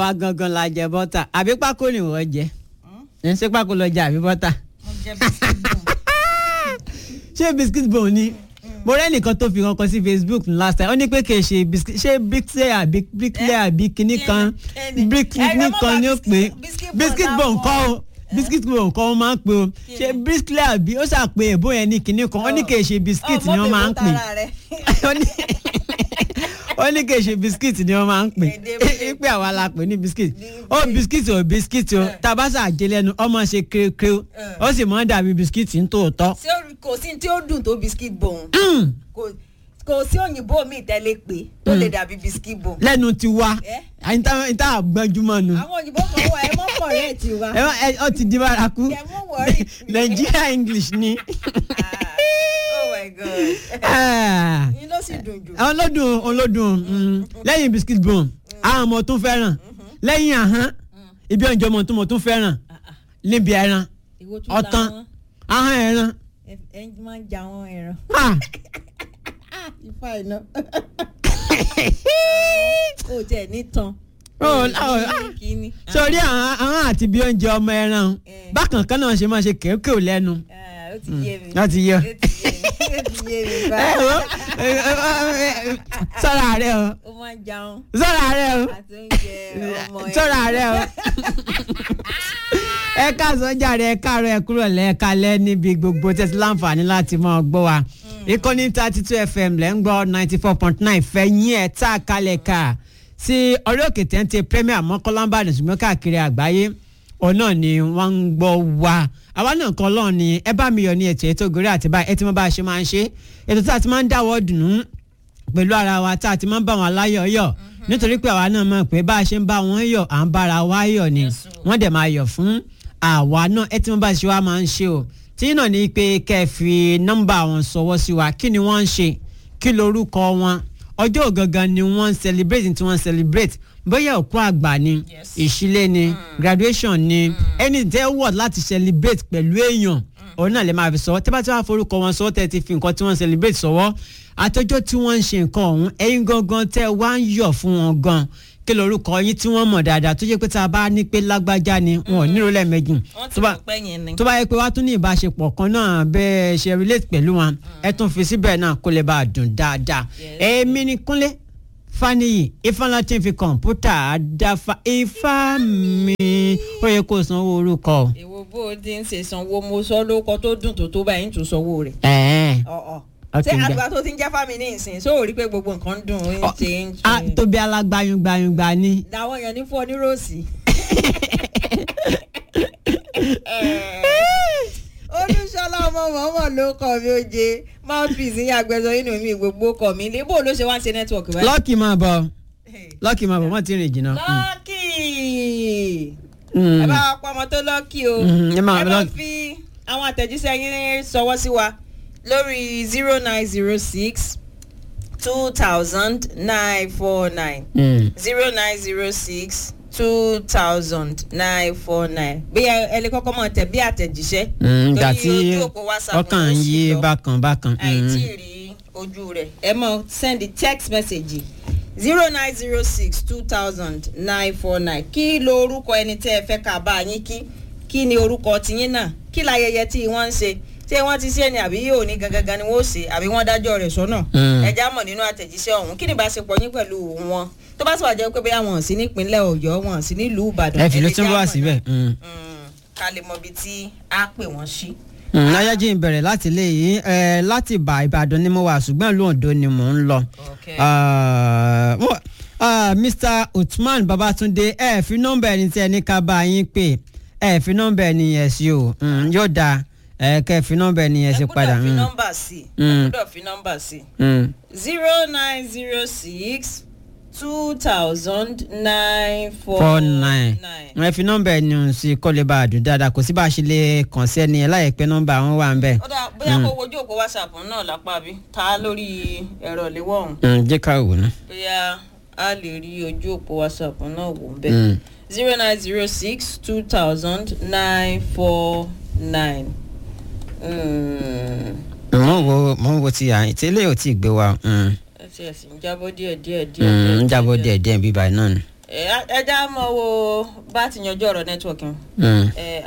àwa gangan la jẹ bọ́tà àbí pákó ni wọ́n jẹ ẹ̀ ṣé pákó lọ jẹ àbí bọ́tà mo jẹ biscuit bone. ṣé biscuit bone ni mo rẹ́ nìkan tó fi kankan sí facebook last time ó ní pé kì í ṣe biscuit ṣé bricklayer àbí bricklayer àbí kinní kan Kíni? brick Ẹ̀rọ kinní mọ́ kan bá ni ó pé biscuit- biscuit biscuit bone bone kọ́ o láwọn- biscuit bone kọ́ ó máa ń pè o ṣé bricklayer àbí ó ṣàpè èbó yẹn ní kinní kan ó ní kì í ṣe biscuit ni wọ́n máa ń pè ó ní ó ní kì í ṣe biscuit ni wọ́n máa ń pè Èdè- pé àwa la pè ní biscuit ó biscuit ò biscuit o tabasa àjẹlẹ́nu ọmọ ṣe kérékéré ó sì máa ń dàbí biscuit ní tòótọ́. ṣé o- kò sí tí ó dùn tó biscuit bone Mm. kò kò sí òyìnbó mi tẹ́lẹ̀ pé tó lè dàbí biscuit bone. lẹ́nu ti wá Eh? níta àgbọ́njúmọ́ nu àwọn òyìnbó kan wà ẹ mọ́ pọ̀ rẹ̀ ti wa. ẹ wá- ẹ- ọ ti di bárakú ẹ mọ́ wọ̀rí. Nigeria English ni oh my god. Ah. yín ló sì dùn jù. olódùn olódùn mm. lẹ́yìn biscuit bone àwọn ọmọ tún fẹ́ràn lẹ́yìn ahọ́n ibi ọ̀njọ́ ọmọ tó mọ̀ tún fẹ́ràn níbi ẹran ìwo tún ọ̀tán làwọn ahọ́n ẹran ẹ ẹ máa ń ja àwọn ẹran. Ah. ifá iná. o jẹ ní tan. Oh, oh, ah. kíní. sórí àwọn àwọn àti bí oúnjẹ ọmọ ẹran Eh. bákan kan náà ṣe máa ṣe kéékèé lẹ́nu Ah, ó ti yé mi. wọ́n ti yọ. ó ti yé mi. ó ti yé mi ẹ báyìí. wo ẹ, ẹ, ẹ, ẹ, sọ́ra rẹ o ó máa ń jaun sọ́ra rẹ o àti oúnjẹ ọmọ ẹ. sọ́ra rẹ o ẹ káàsán jàre ẹ káàárọ̀ ẹ kúrò lẹ́ẹ̀ka lẹ́ níbi gbogbo tẹ́sí láǹfààní láti máa gbọ́ wa ìkànnì thirty two fm lẹ́ ń gbọ́ ninety four point nine fẹ́ yín ẹ̀ tá a kalẹ̀ ká sí orí òkè téńté premier mọ́kànlá ṣùgbọ́n káàkiri àgbáyé òun náà ni wọ́n ń gbọ́ wa àwa náà kan lọ́ọ̀ ni ẹ bá mi yọ ní ètò ètò ògòrè àti báyìí ẹ ti mọ bá a ṣe máa ń ṣe ètò tí a ti máa ń dáwọ́ dùnú pẹ̀lú ara wa tá a ti máa ń bá wọn aláyọ̀ yọ̀ nítorí pé àwa náà mọ̀ pé bá a ṣe ń bá wọn yọ̀ à ń bára wa yọ̀ ni wọ́n dẹ̀ máa yọ̀ fún àwa náà ẹ tí wọ́n bá ṣe wá máa ń ṣe o tí náà ni pé kẹ́ ẹ fi nọ́mbà wọn sọwọ́ sí wa kí ni wọ́n ń ṣe kí lorúkọ wọn ọjọ́ gangan ni wọ́n ń celebrate tí wọ́n ń celebrate bóyá òkú àgbà ni Yes. ìṣílé ni graduation ni ẹni tẹ́ wọ̀ láti celebrate pẹ̀lú èèyàn òun náà lè máa fi sọ tẹ́ bá tí wọ́n á forúkọ wọn sọ tẹ́ ti fi nǹkan tí wọ́n ń celebrate sọ́wọ́ àtọjọ́ tí wọ́n ń ṣe nǹkan ọ̀hún ẹ̀yin gangan tẹ́ wá ń yọ̀ fún wọn gan kí lorúkọ yín tí wọ́n mọ̀ dáadáa tó jẹ́ pé tá a bá ní pé lágbájá ni wọn ò nírò lẹ́ẹ̀mejì wọ́n ti tó bá mọ̀ pé yẹn ni. tó bá yẹ pé wàá tún ní ìbáṣepọ̀ kan náà bẹ́ẹ̀ ṣe relate pẹ̀lú wọn ẹ tún fi síbẹ̀ náà kó lè bá a dùn dáadáa Yes. èmi ni kúnlé faniyi ifeanyi tí ń fi kọ̀ǹpútà àdáfà ifá mi ó yẹ kó sanwó orúkọ o. èwo bó o ti ń ṣe sanwó mo sọ lóko tó dùn tó tó báyìí ń tún sanwó rẹ̀. ẹ̀ẹ́n ọ̀ọ̀ Ok, ṣé gbà. àgbà tó ti ń jẹ́ fámi ní ìsìn só ò rí pé gbogbo nǹkan ń dùn ó ń ṣe ń a ṣe. tóbi alágbáyúngbáyúngbá ni. làwọn èèyàn ní fún ọ ní rọ́ọ̀sì. olùṣọlá ọmọ mọ̀ọ́mọ̀ ló kọ́ mi ó jẹ mouthpiece ní agbẹ̀sọ inú mi gbogbo kọ́ mi lé bó ló ṣe wá ń ṣe nẹ́tíwọ̀kì báyìí. lọ́ọ̀kì máa bọ̀ lọ́ọ̀kì máa bọ̀ wọ́n ti rìn jìnnà. lọ́ọ̀kì Mm. ẹ bá wa pa ọmọ tó lọ́ọ̀kì o Mhm, ẹ máa ẹ bá lọ́ọ̀kì. fi àwọn àtẹ̀jíṣẹ́ yín sọwọ́ sí wa lórí zero nine zero six two thousand nine four nine Mm. zero nine zero six two thousand nine four nine bí ẹ ẹ lè kọ́kọ́ mọ̀ tẹ̀ bí àtẹ̀jíṣẹ́ Mm, ìgbà torí tí ojú òpó WhatsApp ọkàn ń ló sì yí lọ. bákan bákan. àìtí Mm. rí ojú rẹ̀ ẹ mọ̀ send the text message zero nine zero six two thousand nine four nine kí lo orúkọ ẹni tẹ́ ẹ fẹ́ ká bá yín kí kí ni orúkọ tiyín náà kí láyẹyẹ tí wọ́n ń ṣe ṣé wọ́n ti ṣe ni àbí yóò ní gangan ni wọ́n ó ṣe àbí wọ́n dájọ́ rẹ̀ sọ́nà Mm. ẹja mọ̀ nínú àtẹ̀jíṣẹ́ ọ̀hún kí ni ìbáṣepọ̀ yín pẹ̀lú wọn tó bá sì wà jẹ́ pé bóyá wọn ò sí nípínlẹ̀ ọ̀yọ́ wọn ò sí nílùú ìbàdàn ẹ fi ló lè tún já wá mọ̀ síbẹ̀. náà. Mm. Mm, ká lè mọ ibi tí a pè wọ́n sí. láyájí ń bẹ̀rẹ̀ láti ilé yìí ẹ, láti ìbà ìbàdàn ni mo wà ṣùgbọ́n ìlú oǹdó ni mò ń lọ. Okay. Ah, mo- ah, Mr. Uthman Babatunde ẹ fi nọ́mbà ẹni tí ẹni ká bá yín pè ẹ fi nọ́mbà ẹni yẹn sí o Mm, yóò dáa ẹ kẹ́ fi nọ́mbà ẹni yẹn sí ẹ padà. gbọ́dọ̀ fi Mm, nọ́mbà sí i ẹ Mm. gbọ́dọ̀ fi nọ́mbà sí i mm. zero nine zero six two thousand nine four four nine ẹ fi nọ́mbà ẹni ọ̀hún sí kó lè bá a dùn dáadáa kò sí bá a ṣe lè kàn sí ẹni yẹn láì pẹ́ nọ́mbà wọn wà ń bẹ̀. ó dà bóyá kó wojú òpó whatsapp náà lápá bí ta lórí ẹ̀rọ ìléwọ́ ọ̀hún Mm, jẹ́ ká wò ná. bóyá a lè rí ojú òpó whatsapp náà wò ń bẹ̀ Mm. zero nine zero six two thousand nine four nine. mo ń wo mo ń wo ti àyìn tí eléyìí ò tí ì gbé wa mm, ẹ ti ẹ̀ sì ń jábọ́ díẹ̀ díẹ̀ díẹ̀ mm, ń jábọ́ díẹ̀. díẹ̀ díẹ̀ bíbá náà ni. ẹ ẹ já mọ wo bá ti yanjú ọ̀rọ̀ nẹ́tíwọ̀kì Mm. ẹ